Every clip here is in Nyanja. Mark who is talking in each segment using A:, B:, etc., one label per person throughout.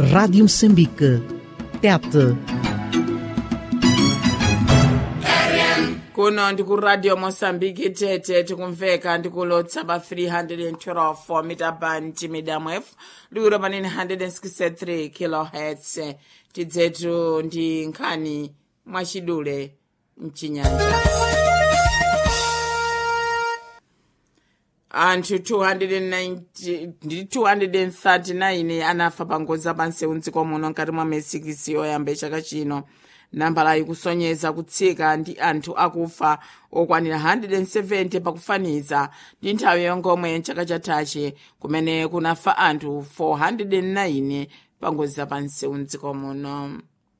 A: Rádio Moçambique. Tete.
B: kuno ndikuradio mosambiki tete tikumveka ndikulotsa pa 312 mita band midam f liwiro panene 163 kilohertz tidzetu ndi nkhani mwachidule mchinyanja anthu 290 ndi 239 anafa pa ngozi apansewu mdziko muno mkati mwa mesikisi yoyamba chaka chino nambala ikusonyeza kutsika ndi anthu akufa okwanira 170 pakufaniza ndi nthawi yongomwe mchaka chathachi kumene kunafa anthu 409 pa ngozi zapansewu mdziko muno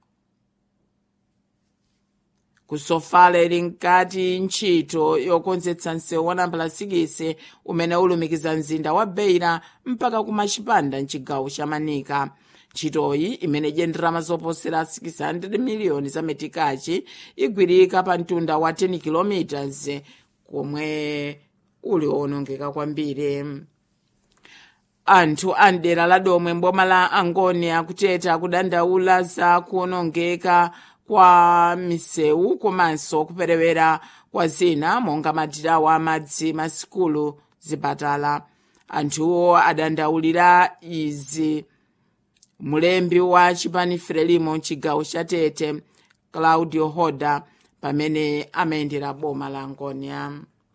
B: kusofala ili nkati ntchito yokonzetsa msewu wa nambala 6 umene ulumikiza mzinda wa beira mpaka kumachipanda mchigawo cha manika ntchitoyi imene ijenderama zoposera 600 miliyoni za metikachi igwirika pa mtunda wa 10 km komwe uli owonongeka kwambiri anthu a mdera la domwe mboma la angoni akuteta akudandaula za kuwonongeka kwa misewu komanso kuperewera kwa zina monga madirawo amadzi masikulu zipatala anthuwo adandaulira izi mulembi wa chipani frelimo mchigawo cha tete claudio hoda pamene amayendera boma la ngonia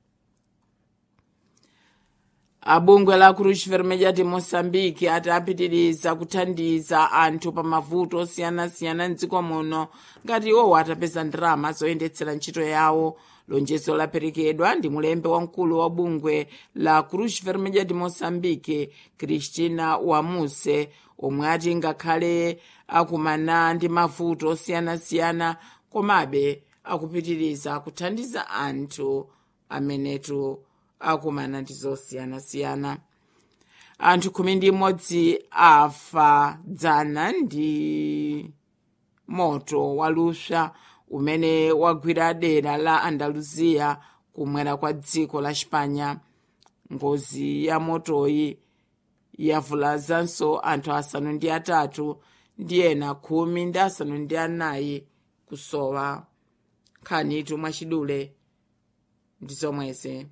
B: abungwe la cruz vermelha de moçambique ati apitiriza kuthandiza anthu pa mavuto osiyanasiyana mdziko muno ngati iwowo atapeza ndalama zoyendetsera ntchito yawo lonjezo laperekedwa ndi mulembe wamkulu wa bungwe la cruz vermelha de moçambique cristina wamuse omwe ati ngakhale akumana ndi mavuto osiyanasiyana komabe akupitiriza kuthandiza anthu amenetu akumana ndi zosiyanasiyana anthu khumi ndi imodzi afa dzana ndi moto waluswa umene wagwira dera la andalusiya kumwera kwa dziko la spanya ngozi ya motoyi yavulazanso anthu asanu ndi atatu ndi ena khumi ndi asanu ndi anayi kusowa nkhanitu mwachidule ndi zomwezi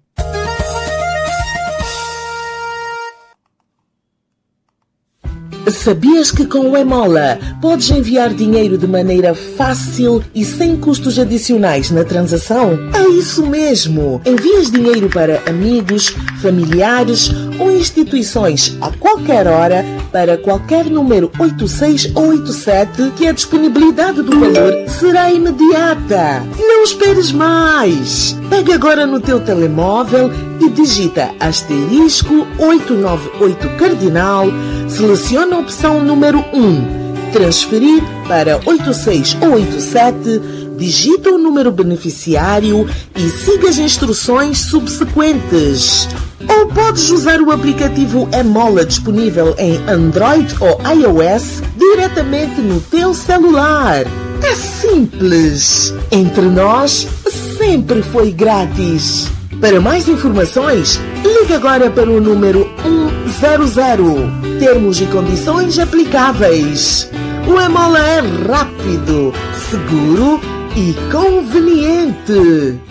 C: Sabias que com o Emola podes enviar dinheiro de maneira fácil e sem custos adicionais na transação? É isso mesmo! Envias dinheiro para amigos, familiares ou instituições a qualquer hora para qualquer número 86 ou 87 que a disponibilidade do valor será imediata. Não esperes mais! Pega agora no teu telemóvel e digita asterisco 898 cardinal, seleciona a opção número 1, transferir para 86 ou 87, digita o número beneficiário e siga as instruções subsequentes. Ou podes usar o aplicativo Emola disponível em Android ou iOS diretamente no teu celular. É simples. Entre nós, sempre foi grátis. Para mais informações, ligue agora para o número 100. Termos e condições aplicáveis. O Emola é rápido, seguro e conveniente.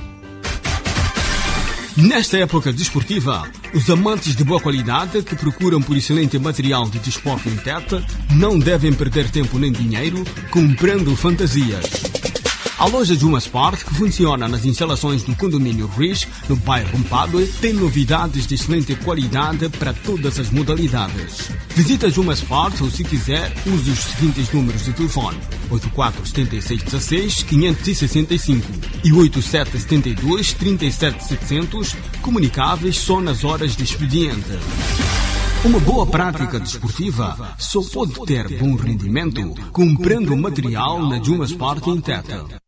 D: Nesta época desportiva, os amantes de boa qualidade que procuram por excelente material de desporto em Tete não devem perder tempo nem dinheiro comprando fantasias. A loja Juma Sport, que funciona nas instalações do condomínio Riz, no bairro Mpadue, tem novidades de excelente qualidade para todas as modalidades. Visita Juma Sport ou, se quiser, use os seguintes números de telefone: 847616 565 e 8772 37700, comunicáveis só nas horas de expediente. Uma boa prática desportiva só pode ter bom rendimento comprando material na Juma Sport em Teta.